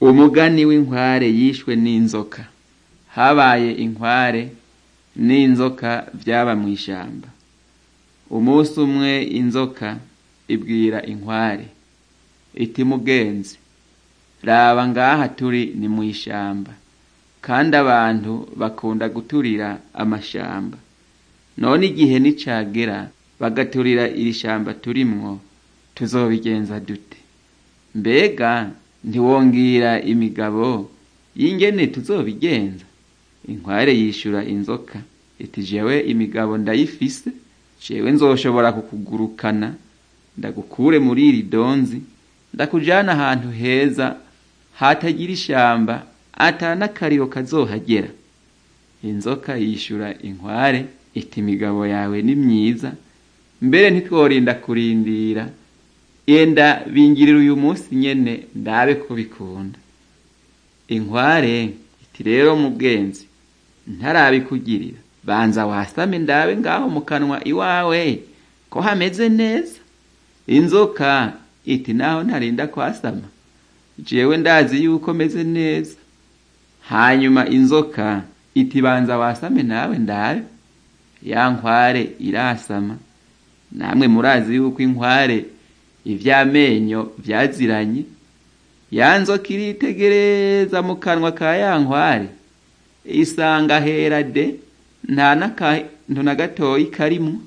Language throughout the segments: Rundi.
umugani w'inkware yishwe n'inzoka habaye inkware n'inzoka vyaba mw'ishamba umunsi umwe inzoka ibwira inkware iti mugenzi raba ngaha turi ni mw'ishamba kandi abantu bakunda guturira amashamba none igihe nicagera bagaturira iri shamba turimwo tuzobigenza dute mbega ntiwongira imigabo y'ingene tuzobigenza inkware yishura inzoka iti jewe imigabo ndayifise jewe nzoshobora kukugurukana ndagukure muri iri donzi ndakujana ahantu heza hatagira ishamba ata n'akariro kazohagera inzoka yishura inkware iti imigabo yawe ni myiza mbere ntitworinda kurindira yenda bingirira uyu munsi nyene ndabe ko bikunda inkware iti rero mugenzi ntarabikugirira banza wasame ndabe ngaho mu kanwa iwawe ko hameze neza inzoka iti naho ntarinda kwasama jewe ndazi yuko meze neza hanyuma inzoka iti banza wasame nawe ndabe ya nkware irasama namwe murazi yuko inkware ivy'amenyo vyaziranye ya nzoka iritegereza mu kanwa ka ya nkware isanga hera de nta n'akantu na gatoyi karimwo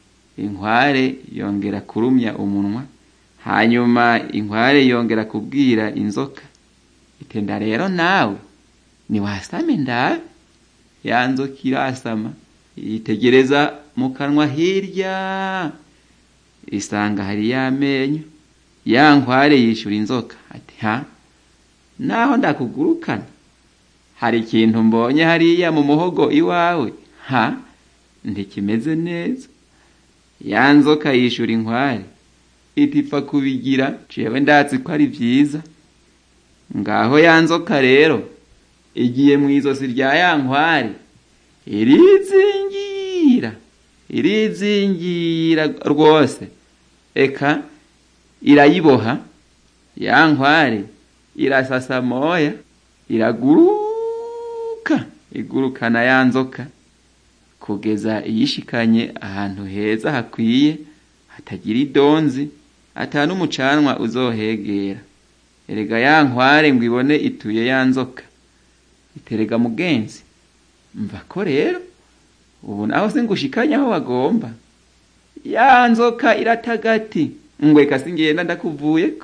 inkware yongera kurumya umunwa hanyuma inkware yongera kubwira inzoka itenda rero nawe niwasame ndabe ya nzoka irasama yitegereza mu kanwa hirya isanga hari y'amenyo ya nkware yishura inzoka ati ha naho ndakugurukana hari ikintu mbonye hariya mu muhogo iwawe ha ntikimeze neza ya nzoka yishura inkware itipfa kubigira jewe ndazi ko ari vyiza ngaho ya nzoka rero igiye mw'izosi rya ya nkware irizingira irizingira rwose eka irayiboha ya nkware irasasa moya iraguruka igurukana ya nzoka kugeza iyishikanye ahantu heza hakwiye hatagira idonzi ata n'umucanwa uzohegera erega ya nkware ngo ibone ituye ya nzoka iterega mugenzi mva ko rero ubu naho se ngushikanye aho wagomba ya nzoka iratagati ngweka singenda ndakuvuyeko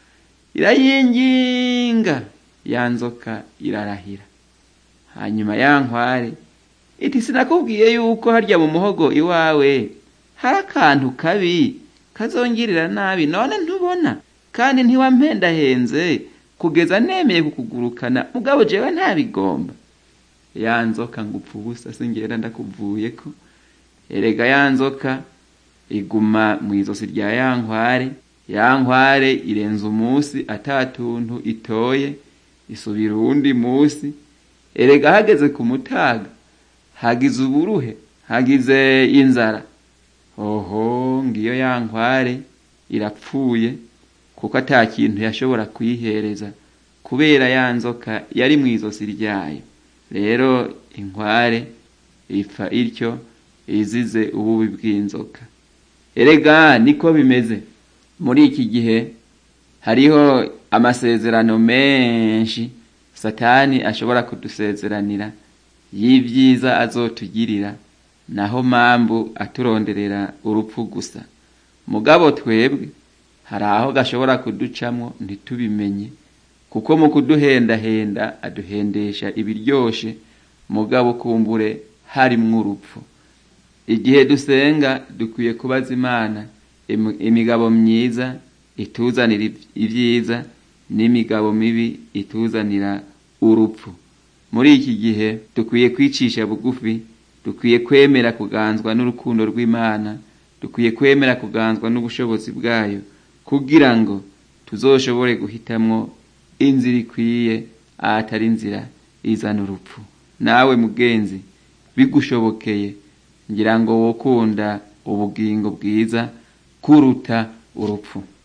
irayinginga ya nzoka irarahira hanyuma ya nkware iti sinakubwiye yuko harya mu muhogo iwawe hari akantu kabi kazongirira nabi none ntubona kandi ntiwampendahenze kugeza nemeye kukugurukana mugabo jewe ntabigomba ya nzoka ngupfa ubusa singenda ndakuvuyeko erega ya nzoka iguma mw'izosi rya ya nkware ya nkware irenza umunsi ata tuntu itoye isubira uwundi munsi erega hageze ku mutaga hagize uburuhe hagize inzara oho ngiyo ya nkware irapfuye kuko ata kintu yashobora kuyihereza kubera ya nzoka yari mw'izosi ryayo rero inkware ipfa ityo izize ububi bw'inzoka erega niko bimeze muri iki gihe hariho amasezerano menshi satani ashobora kudusezeranira y'ivyiza azotugirira naho mpamvu aturonderera urupfu gusa mugabo twebwe hari aho gashobora kuducamwo ntitubimenye kuko mu kuduhendahenda aduhendesha ibiryoshe mugabo kumbure harimwo urupfu igihe dusenga dukwiye kubaza imana imigabo myiza ituzanira ibyiza n'imigabo mibi ituzanira urupfu muri iki gihe dukwiye kwicisha bugufi dukwiye kwemera kuganzwa n'urukundo rw'imana dukwiye kwemera kuganzwa n'ubushobozi bwayo kugira ngo tuzoshobore guhitamwo inzira ikwiye ahatari inzira izana urupfu nawe mugenzi bigushobokeye ngira ngo wokunda ubugingo bwiza kuruta urupfu